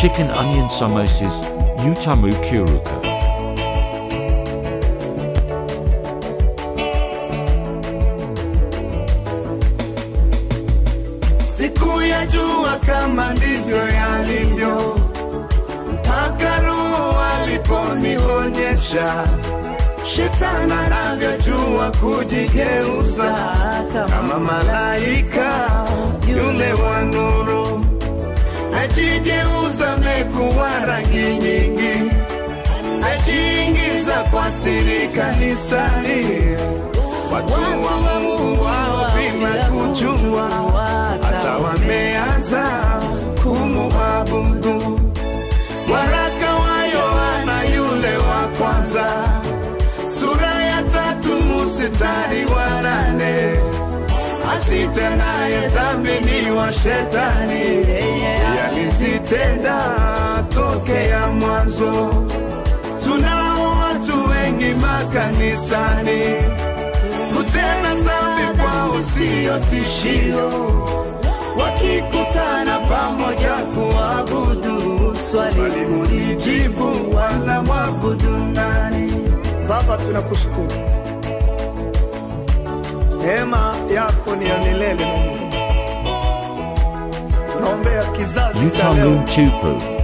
chicken onion samosas, utamu kuruka. siku ya jua kama ndivyo yalivyo, mpaka Roho aliponionyesha shetani anavyojua kujigeuza kama malaika yule wa nuru, ajigeuza mekuwa rangi nyingi, ajiingiza kwa siri kanisani, watu wa Mungu wao bila kujua hata wameanza kumuabudu. Waraka wa Yohana yule wa kwanza sura ya tatu mstari wa nane asitendaye dhambi ni wa shetani, yalizitenda tokea mwanzo. Tunao watu wengi makanisani kutenda dhambi kwao sio tishio, wakikutana pamoja kuabudu, swali ulijibu wala mwabudu nani? Baba, tunakushukuru, neema yako ni ya milele. Mungu, tunaombea kizazi cha leo Utamu tupu.